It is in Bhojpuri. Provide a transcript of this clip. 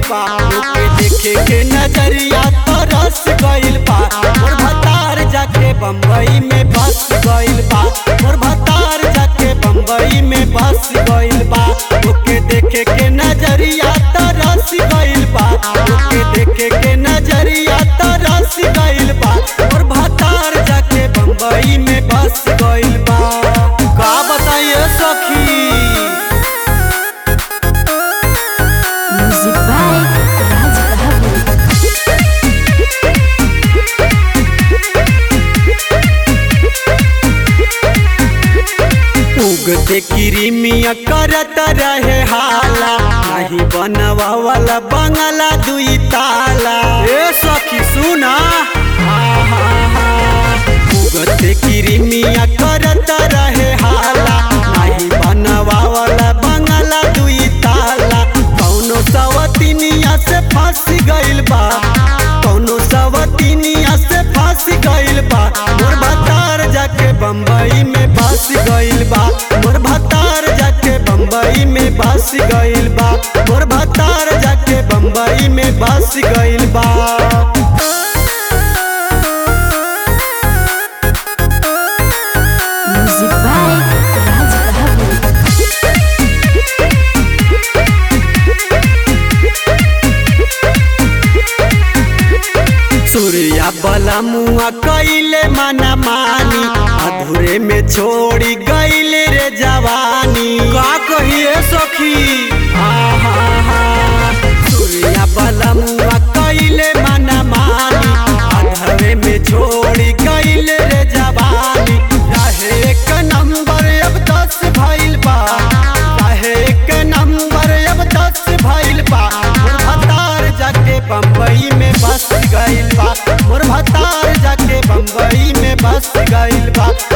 बा ओके देखे के नजरिया तरस गइल बा मोर भतार जाके बम्बई में बस गइल बा मोर भतार जाके बम्बई में बस गइल बा ओके देखे के नजरिया तरस गइल बा ओके देखे के नजरिया तरस गइल बा मोर भतार जाके बम्बई में बस गइल बा का बताइए सखी Music by Raj Bahadur. उगते किरिमिया करत रहे हाला नहीं बनवा वाला बंगला दुई ताला ए सखी सुना उगते किरिमिया करत रहे हाला नहीं बनवा वाला बंगला दुई ताला कौनो सवतिनिया से फंस गइल बा कौनो सवतिनिया से फंस गइल बा मोर भतार जाके बम्बई में बस गइल बा मोर भतार जाके बम्बई में बस गइल बा मोर भतार जाके बम्बई में बस गइल बा Music by Raj Bahadur. Surya बला मुआ कैले मना मानी अधूरे में छोड़ी गईले रे जवानी का कहिए सखी सूर्या बला मुआ कैले मना मानी अधूरे में छोड़ी गईले रे जवानी रहे एक नंबर अब दस भइल बा रहे एक नंबर अब दस भइल बा मोर भतार जाके बम्बई में बस गइल बा मोर भतार जाके बम्बई में बस गइल बा